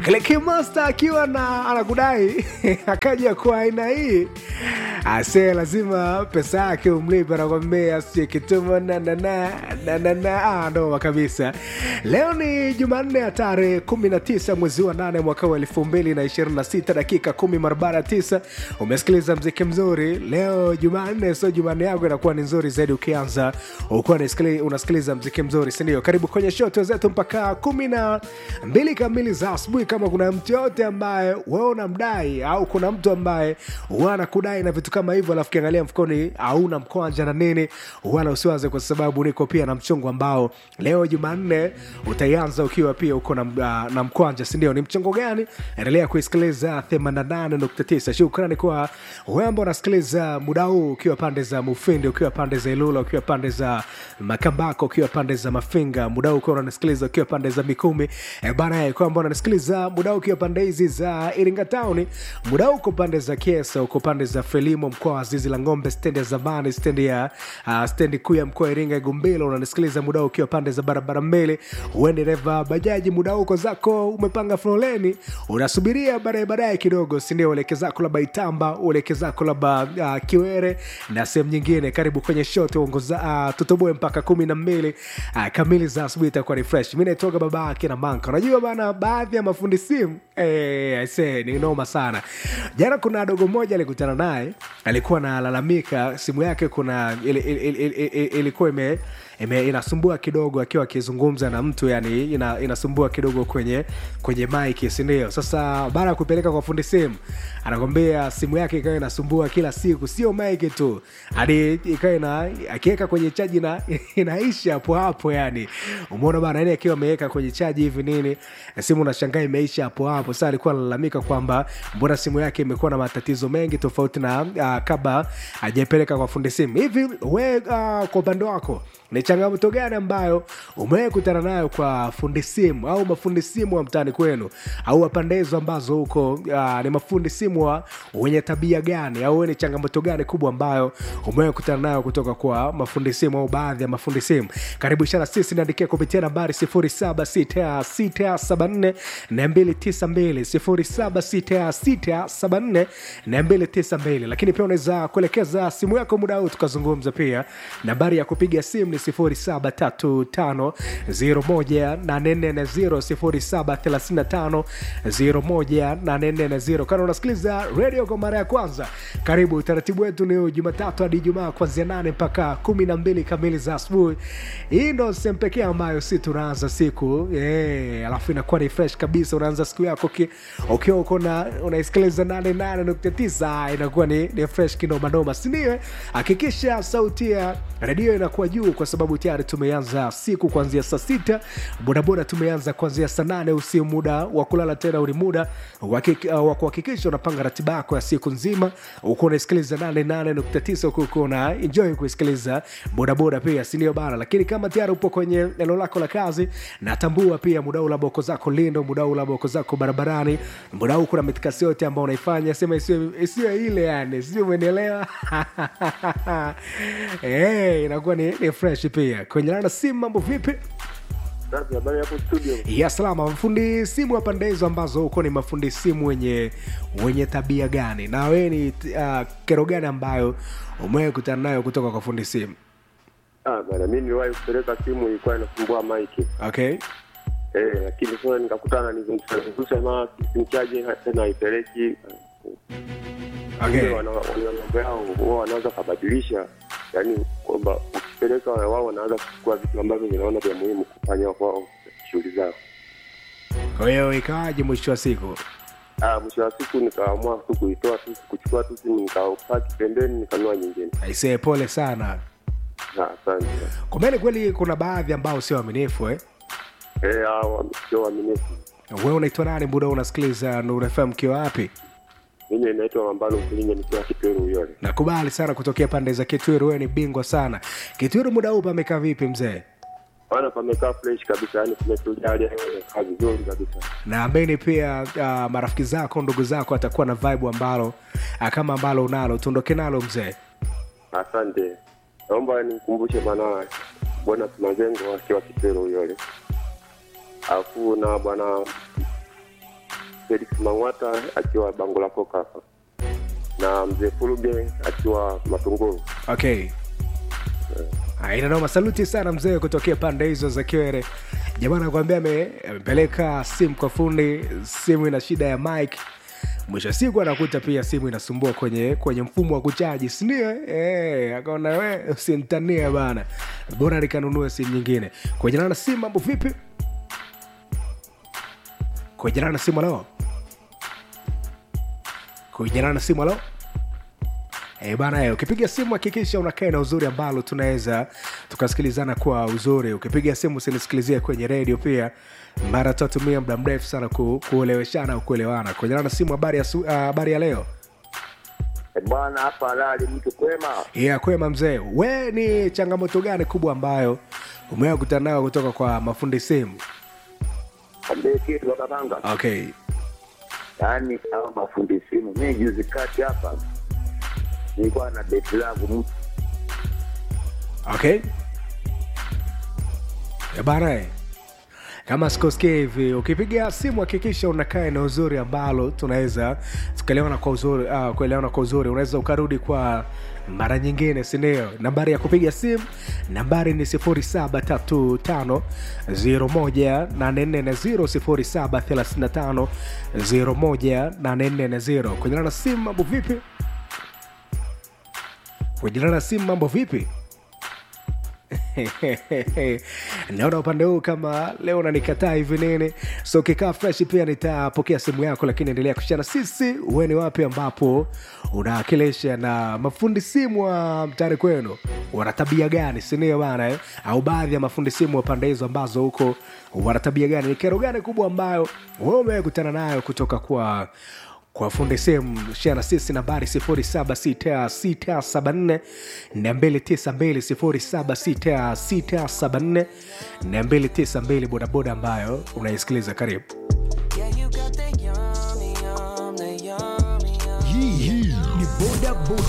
Click Master akiwa na anakudai akaja kwa aina hii ase lazima pesa yake umlipe, anakwambia sikituma na na na na na na ah, noma kabisa. Leo ni Jumanne ya tarehe 19 mwezi wa 8 mwaka wa 2026 dakika 10 mara baada ya 9. Umesikiliza mziki mzuri leo Jumanne, so Jumanne yako inakuwa ni nzuri zaidi ukianza ukuwa unasikiliza mziki mzuri, si ndio? Karibu kwenye shoto zetu mpaka kumi na mbili kamili za asubuhi. Kama kuna mtu yote ambaye wewe unamdai au kuna mtu ambaye wanakudai na vitu kama hivyo, alafu kiangalia mfukoni hauna mkwanja na nini, wala usiwaze, kwa sababu niko pia na mchongo ambao leo Jumanne utaianza ukiwa pia uko na, uh, na mkwanja, si ndio? Ni mchongo gani? Endelea kuisikiliza 88.9. Shukrani kwa wewe ambao unasikiliza muda huu ukiwa pande za Mufindi, ukiwa pande za Ilula, ukiwa pande za Makambako, ukiwa pande za Mafinga, muda huu ukiwa unanisikiliza ukiwa pande za Mikumi e bana, kwa ambao unanisikiliza muda huu ukiwa pande hizi za Iringa Town, muda huu uko pande za Kiesa, uko pande za Frelimo, mkoa wa Zizi la Ng'ombe, stendi ya zamani, stendi ya uh, stendi kuu ya mkoa wa Iringa Gumbilo, unanisikiliza muda huu ukiwa pande za barabara mbele, uende dereva bajaji, muda huu uko zako umepanga foleni, unasubiria baadaye baadaye kidogo, si ndio? Ueleke zako labda Itamba, ueleke zako labda uh, Kiwere na sehemu nyingine. Karibu kwenye show tuongoza uh, tutoboe mpaka kumi na mbili uh, kamili za asubuhi, itakuwa ni fresh. Mi naitoka baba yake na manka. Unajua bana, baadhi ya mafundi simu eh, aisee, ni noma sana. Jana kuna dogo mmoja alikutana naye, alikuwa analalamika simu yake kuna ili, ili, ili, ili, ili, ilikuwa ime ime, inasumbua kidogo akiwa akizungumza na mtu yani ina, inasumbua kidogo kwenye kwenye mike sindio sasa baada ya kupeleka kwa fundi simu anakwambia simu yake ikawa inasumbua kila siku sio mike tu hadi ikawa ina akiweka kwenye chaji na inaisha hapo hapo yani umeona bana yani akiwa ameweka kwenye chaji hivi nini simu unashangaa imeisha hapo hapo sasa alikuwa analalamika kwamba mbona simu yake imekuwa na matatizo mengi tofauti na uh, kabla hajaipeleka kwa fundi simu hivi we uh, kwa upande wako ni changamoto gani ambayo umewahi kutana nayo kwa fundi simu au mafundi simu wa mtaani kwenu au wapande hizo ambazo huko uh, ni mafundi simu wa wenye tabia gani au ni changamoto gani kubwa ambayo umewahi kutana nayo kutoka kwa mafundi simu au baadhi ya mafundi simu karibu ishara sisi niandikia kupitia nambari 076674 292 076674 lakini pia unaweza kuelekeza simu yako muda huu tukazungumza pia nambari ya kupiga simu ni 0735018440 0735018440 kana unasikiliza radio kwa mara ya kwanza karibu utaratibu wetu ni jumatatu hadi jumaa kuanzia 8 mpaka kumi na mbili kamili za asubuhi hii ndo sehemu pekee ambayo si tunaanza siku yeah, alafu inakuwa ni fresh kabisa unaanza siku yako ukiwa uko unaisikiliza 88.9 inakuwa ni, ni fresh kinomanoma sindio hakikisha sauti ya redio inakuwa juu kwa sababu tayari tumeanza siku kuanzia saa sita bodaboda tumeanza kuanzia saa nane usi muda wa kulala tena uli muda wa kuhakikisha unapanga ratiba yako ya siku nzima uko unaisikiliza 88.9 huku una enjoy kuisikiliza bodaboda pia sindio bana lakini kama tayari upo kwenye eneo lako la kazi natambua pia muda huu labda uko zako lindo muda huu labda uko zako barabarani muda huu kuna mitikasi yote ambao unaifanya sema isiyo ile yani sio umenielewa hey, inakuwa ni, ni fresh pia kwenye lana simu mambo vipi habari hapo studio ya salama mafundi simu wa pande hizo ambazo huko ni mafundi simu wenye wenye tabia gani na wewe ni uh, kero gani ambayo umewahi kutana nayo kutoka kwa fundi simu ah bana mimi niliwahi kupeleka simu ilikuwa inasumbua maiki okay eh lakini sasa nikakutana nizungusha ma simu chaji tena haipeleki okay wana mambo yao wao wanaweza kabadilisha yani kwamba ukipeleka wao wanaanza kuchukua vitu ambavyo vinaona vya muhimu kufanya kwao shughuli zao kwa hiyo ikawaje mwisho wa siku ah mwisho wa siku nikaamua tu kuitoa tu kuchukua tu simu nikapaki pembeni nikanua nyingine aisee pole sana Ah, asante kumeni kweli kuna baadhi ambao sio waaminifu eh? eh hao sio waaminifu wewe unaitwa nani muda unasikiliza Nuru FM kiwa wapi mimi naitwa Mambalo Mkilinga nikiwa Kitweru Uyole. nakubali sana kutokea pande za kitwiru wewe ni bingwa sana kitwiru muda huu pamekaa vipi mzee Bwana pamekaa fresh kabisa, yani kumetulia, hali ya hewa imekaa vizuri kabisa. naamini pia uh, marafiki zako ndugu zako atakuwa na vibe ambalo uh, kama ambalo unalo tuondoke nalo mzee Asante, naomba nikumbushe bwana bwana Mazengo akiwa Kitweru Uyole, alafu na bwana Felix Mang'wata akiwa bango la koka hapa na mzee Fuluge akiwa Matunguru. okay aina noma saluti sana mzee kutokea pande hizo za kiwere jamaa nakwambia ame- amepeleka simu kwa fundi simu ina shida ya mike mwisho wa siku anakuta pia simu inasumbua kwenye kwenye mfumo wa kuchaji sindio e, akaona we usimtania bana bora nikanunue simu nyingine kuejanana na simu mambo vipi kuejanana na simu alao kuejanana na simu alao E bana, eh, ukipiga simu hakikisha unakaa na uzuri ambalo tunaweza tukasikilizana kwa uzuri. Ukipiga simu usinisikilizie kwenye redio pia, mara tutatumia muda mrefu sana ku, kueleweshana au kuelewana. Kwenye na simu, habari ya, su- ah, habari ya leo Eh, bwana hapa halali mtu kwema ya kwema mzee, we ni changamoto gani kubwa ambayo umewahi kukutana nayo kutoka kwa mafundi simu? ambie kitu wakapanga Okay, yaani hawa mafundi simu mi juzi kati hapa nilikuwa na beti langu mtu okay. Ya bana, eh. kama sikosikia hivi ukipiga simu hakikisha unakaa eneo uzuri ambalo tunaweza tukaelewana kwa uzuri uh, kuelewana kwa uzuri unaweza ukarudi kwa mara nyingine sindio nambari ya kupiga simu nambari ni 735 1 0735 kuendelana na simu mambo vipi kuendelana na simu mambo vipi naona upande huu kama leo nanikataa hivi nini so ukikaa fresh pia nitapokea simu yako lakini endelea kushana sisi uwe ni wapi ambapo unawakilisha na mafundi simu wa mtani kwenu wana tabia gani sinio bana eh? au baadhi ya mafundi simu wa pande hizo ambazo huko wana tabia gani ni kero gani kubwa ambayo wewe umekutana nayo kutoka kwa kwa fundi simu share na sisi nambari 076674 292 076674 bodaboda ambayo unaisikiliza karibu Yeah, you got the yummy, yum, the yummy, yum. hii hii ni boda boda